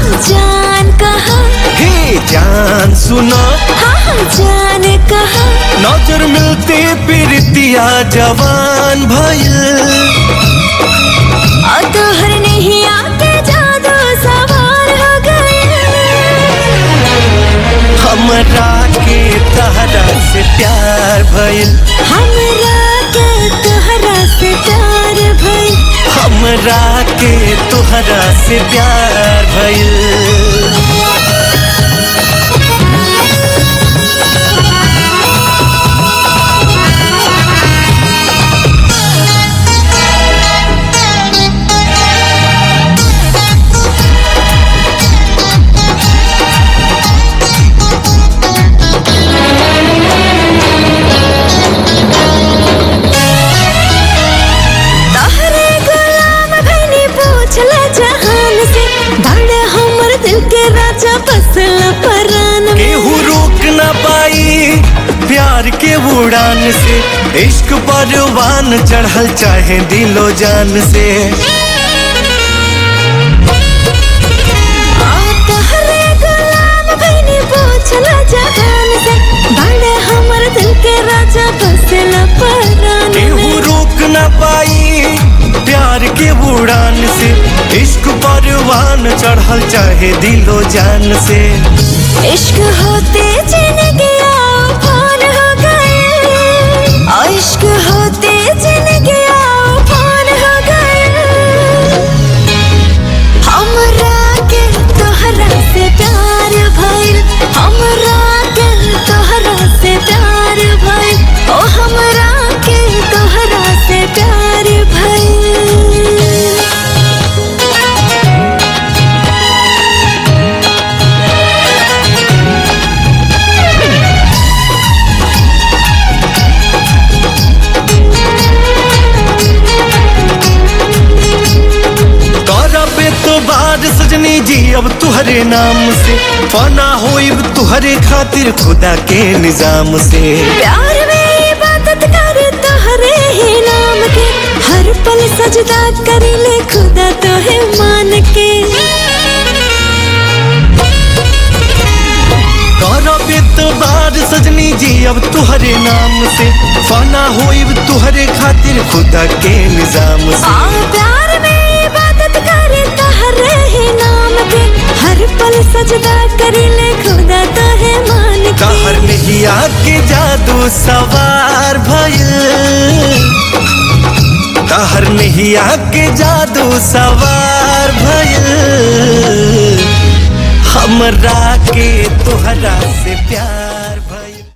जान कहा हे जान सुनो हाँ हाँ जान कहा नजर मिलते प्रीतिया जवान भइल और तोहर नहीं आके जादू सवार हो गए हमरा के तहरा से प्यार भइल हमरा के तोहरा से प्यार भइल हमरा के तोहरा से प्यार भइल तोहरे गुलाम भइनी पूछला जहान से बड़े हमर दिल के राजा बसला परान में केहू रोक न पाई प्यार के उड़ान से इश्क परवान चढ़ल चाहे दिलो जान से आ तोहरे गुलाम भइनी पूछला जहान से बड़े हमर दिल के राजा बसला परान केहू में रोक न पाई प्यार के उड़ान से इश्क परवान चढ़ल चाहे दिलो जान से इश्क होते जिंदगी आफान हो गए और इश्क होते जिंदगी आफान हो गए हमरा के तोहरा से प्यार भइल हमरा के तोहरा से प्यार भइल ओ हमरा के तोहरा से प्यार भइल करबे तो बाद सजनी जी अब तुहरे नाम से फना होइब तुहरे खातिर खुदा के निजाम से प्यार में इबादत करे तोहरे ही नाम के हर पल सजदा करे ले खुदा तो है मान के करबे तो बाद सजनी जी अब तुहरे नाम से फना होइब तुहरे खातिर खुदा के निजाम आ से प्यार में इबादत करे तोहरे ही नाम के हर पल सजदा करे ले खुदा तो है मान के कहर नहीं आके जादू सवार भइल कहर नहीं आके जादू सवार भइल हमरा के तोहरा से